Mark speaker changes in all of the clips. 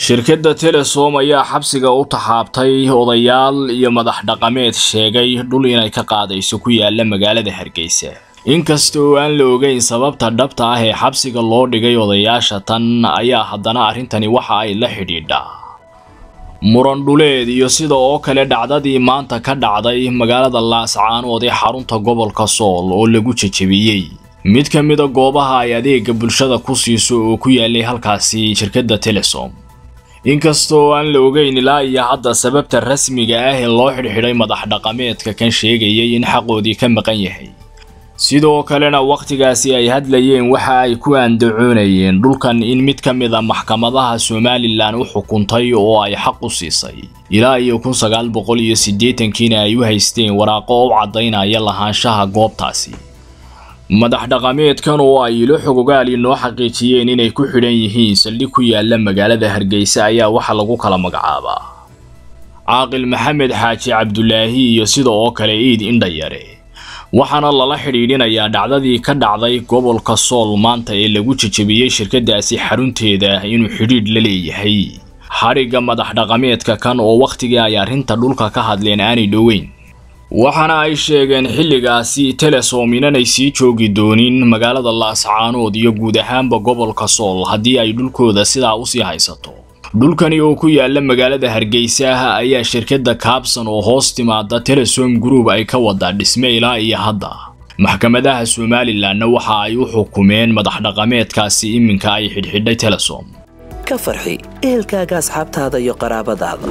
Speaker 1: shirkadda telesom ayaa xabsiga u taxaabtay odayaal iyo madax dhaqameed sheegay dhul inay ka qaadayso ku yaala magaalada hargeysa inkasta oo aan la ogeyn sababta dhabta ah ee xabsiga loo dhigay odayaasha tan ayaa haddana arrintani waxa ay la xidhiidhaa muran dhuleed iyo sida oo kale dhacdadii maanta ka dhacday magaalada laascaanood ee xarunta gobolka sool oo lagu jejebiyey mid ka mida goobaha ay adeega bulshada ku siiso oo ku yaalay halkaasi shirkadda telesom inkastoo aan la ogeyn ilaa iyo hadda sababta rasmiga ah ee loo xidhxidhay madax dhaqameedka kan sheegayay in xaqoodii ka maqan yahay sidoo kalena wakhtigaasi ay hadlayeen waxa ay ku andacoonayeen dhulkan in mid ka mid a maxkamadaha somalilan u xukuntay oo ay xaq u siisay ilaa iyo kun sagaal boqol iyo siddeetankiina ay u haysteen waraaqo u caddaynaya lahaanshaha goobtaasi madax dhaqameedkan oo ay ilo xogogaal inoo xaqiijiyeen inay ku xidhan yihiin saldhig ku yaala magaalada hargeysa ayaa waxa lagu kala magacaabaa caaqil maxamed xaaji cabdulaahi iyo sida oo kale iid indhayare waxaana lala xidhiidhinayaa dhacdadii ka dhacday gobolka sool maanta ee lagu jejebiyey shirkadaasi xarunteeda inuu xidhiidh la leeyahay xadhigga madax dhaqameedka kan oo wakhtigii ay arrinta dhulka ka hadleen aanay dhoweyn waxaana ay sheegeen xilligaasi telesom inanay sii joogi doonin magaalada laascaanood iyo guud ahaanba gobolka sool haddii ay dhulkooda sidaa usii haysato dhulkani oo ku yaala magaalada hargeysa ayaa shirkadda kaabsan oo hoos timaada telesom group ay ka wadaa dhisme ilaa iyo hadda maxkamadaha somalilanna waxa ay u xukumeen madax dhaqameedkaasi iminka ay xidhxidhay telesom
Speaker 2: ka farxi ehelkaaga asxaabtaada iyo qaraabadaada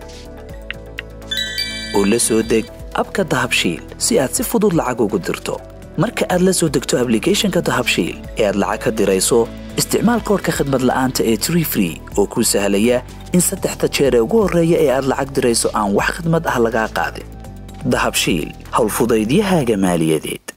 Speaker 2: oo la soo deg abka dahabshiil si aad si fudud lacag ugu dirto marka aad la soo degto ablicathonka dahabshiil ee aad lacag ka dirayso isticmaal koorka khadmad la'aanta ee tree free oo kuu sahlaya in saddexda jeer ee ugu horreeya ee aad lacag dirayso aan wax khadmad ah lagaa qaadin dahabshiil howlfudaydiyahaaga maaliyadeed